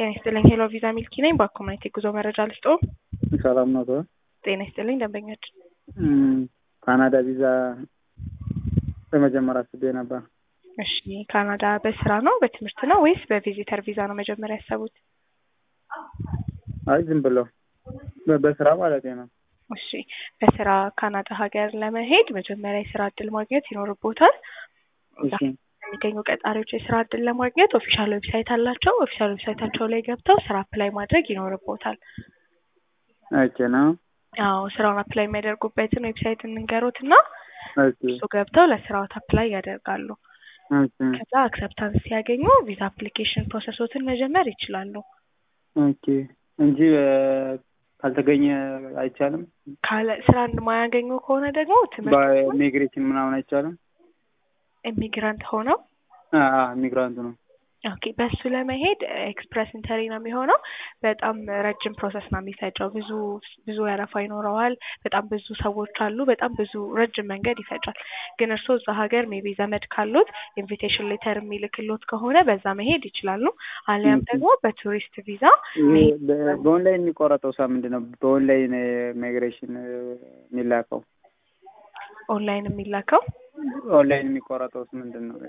ጤና ይስጥልኝ ሄሎ ቪዛ ሚልኪ ነኝ። በኮሚኒቲ ጉዞ መረጃ ልስጦ። ሰላም ነው ሰው ጤና ይስጥልኝ ደንበኛችን። ካናዳ ቪዛ ለመጀመር አስቤ ነበር። እሺ ካናዳ በስራ ነው በትምህርት ነው ወይስ በቪዚተር ቪዛ ነው መጀመሪያ ያሰቡት? አይ ዝም ብሎ በ- በስራ ማለት ነው። እሺ በስራ ካናዳ ሀገር ለመሄድ መጀመሪያ የስራ እድል ማግኘት ይኖርቦታል። እዛ እሺ የሚገኙ ቀጣሪዎች የስራ እድል ለማግኘት ኦፊሻል ዌብሳይት አላቸው። ኦፊሻል ዌብሳይታቸው ላይ ገብተው ስራ አፕላይ ማድረግ ይኖርቦታል። ኦኬ ነው። አዎ ስራውን አፕላይ የሚያደርጉበትን ዌብሳይት እንንገሮት እና ኦኬ እሱ ገብተው ለስራዎት አፕላይ ያደርጋሉ። ኦኬ ከዛ አክሰፕታንስ ሲያገኙ ቪዛ አፕሊኬሽን ፕሮሰሶትን መጀመር ይችላሉ። ኦኬ እንጂ እ፣ ካልተገኘ አይቻልም። ካለ ስራ የማያገኙ ከሆነ ደግሞ ትምህርት በኢሚግሬሽን ምናምን አይቻልም። ኢሚግራንት ሆነው ኢሚግራንት ነው። ኦኬ በሱ ለመሄድ ኤክስፕረስ ኢንተሪ ነው የሚሆነው። በጣም ረጅም ፕሮሰስ ነው የሚፈጀው። ብዙ ብዙ ወረፋ ይኖረዋል። በጣም ብዙ ሰዎች አሉ። በጣም ብዙ ረጅም መንገድ ይፈጃል። ግን እርስዎ እዛ ሀገር ሜቢ ዘመድ ካሉት ኢንቪቴሽን ሌተር የሚልክሎት ከሆነ በዛ መሄድ ይችላሉ። አሊያም ኦኬ። ደግሞ በቱሪስት ቪዛ ይሄ በ- በኦንላይን የሚቆረጠው ሳ ምንድን ነው? በኦንላይን ኢሚግሬሽን የሚላከው ኦንላይን የሚላከው ኦንላይን የሚቆረጠውስ ምንድን ነው?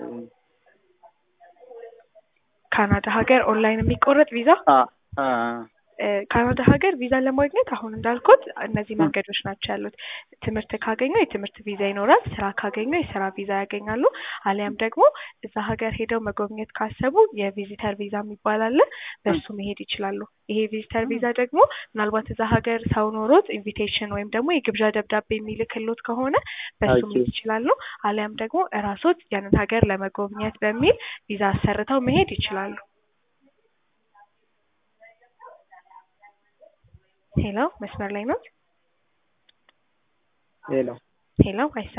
ካናዳ ሀገር ኦንላይን የሚቆረጥ ቪዛ አ አ እ፣ ካናዳ ሀገር ቪዛ ለማግኘት አሁን እንዳልኩት እነዚህ መንገዶች ናቸው ያሉት። ትምህርት ካገኙ የትምህርት ቪዛ ይኖራል። ስራ ካገኙ የስራ ቪዛ ያገኛሉ። አሊያም ደግሞ እዛ ሀገር ሄደው መጎብኘት ካሰቡ የቪዚተር ቪዛ የሚባል አለ። በሱ መሄድ ይችላሉ። ይሄ ቪዚተር ቪዛ ደግሞ ምናልባት እዛ ሀገር ሰው ኖሮት ኢንቪቴሽን ወይም ደግሞ የግብዣ ደብዳቤ የሚልክሎት ከሆነ በሱ ኦኬ። መሄድ ይችላሉ። አሊያም ደግሞ እራሶት ያንን ሀገር ለመጎብኘት በሚል ቪዛ አሰርተው መሄድ ይችላሉ። ሄሎ መስመር ላይ ነው? ሌላ ሄሎ አይሰማም?